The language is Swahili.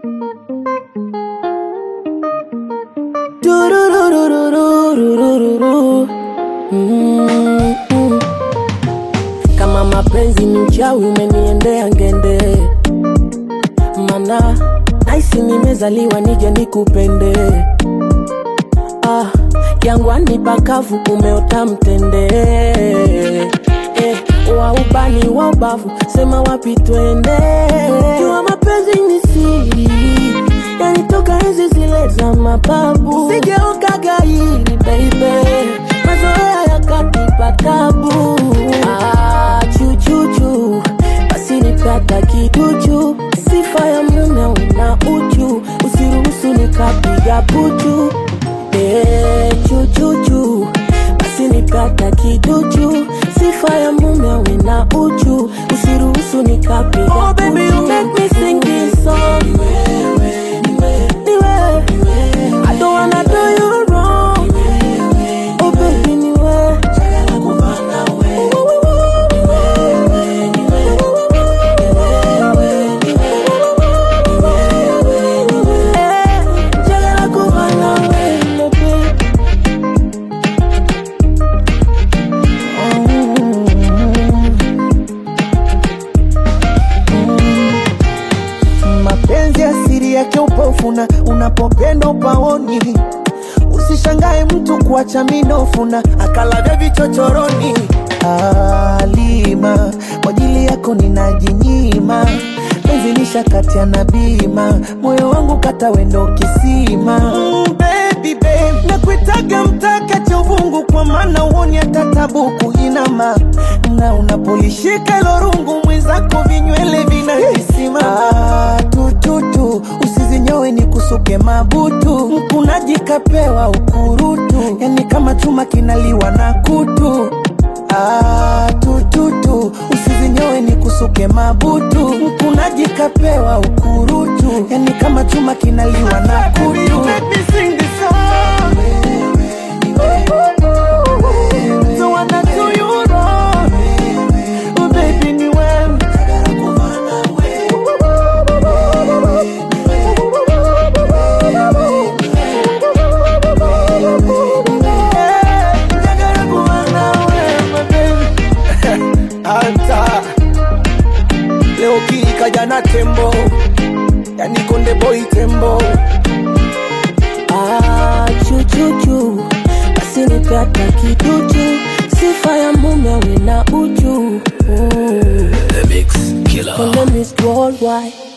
Dururururururururu. Mm, mm. Kama mapenzi ni uchawi umeniendea ngende, mana naisi nimezaliwa nije nikupende. Ah, jangwani pakavu umeota mtende eh, wa ubani wa ubavu sema wapi twende. Jua mapenzi ni siri, yanitoka enzi zile za mababu, sigeuka gairi baby, mazoea yakanipa tabu. Ah, chuchuchu basi nipata kiduchu, sifa ya mume una uchu, usiruhusu nikapiga puchu Eh, chuchuchu basi nipata kiduchu, sifa ya mume awe na uchu, usiruhusu nikapiga oh, baby, you make me sing this song. Ni wewe. I don't wanna do you wrong. Oh, baby, ni wewe. Eh, njagala kuba nawe, baby. mapenzi asiri yake upofuna unapopenda upaoni usishangae mtu kuacha minofuna akalavya vichochoroni alima kwa ajili yako ninajinyima penzi nishakatia na bima moyo wangu kata wendo kisima mm, baby, babe. nakuitaga mtaka cha uvungu kwa maana uoni hata tabu kuinama na unapolishika hilo rungu mwenzako vinywele vinahisima ah, tututu usizinyowe ni kusuke mabutu mkunaji kapewa ukurutu yani kama chuma kinaliwa na kutu Ah, tututu usizinyowe ni kusuke mabutu mkunaji kapewa ukurutu yani kama chuma kinaliwa na kutu Don't wanna do you wrong. Oh, baby, ni wewe. Eh, njagala kuba nawe, my baby. Anta leo kikaja na tembo yani konde boy tembo Ah, chuchuchu basi nipata kiduchu, sifa ya mume awe na uchu. Mm. The Mix Killer. Konde Miss Worldwide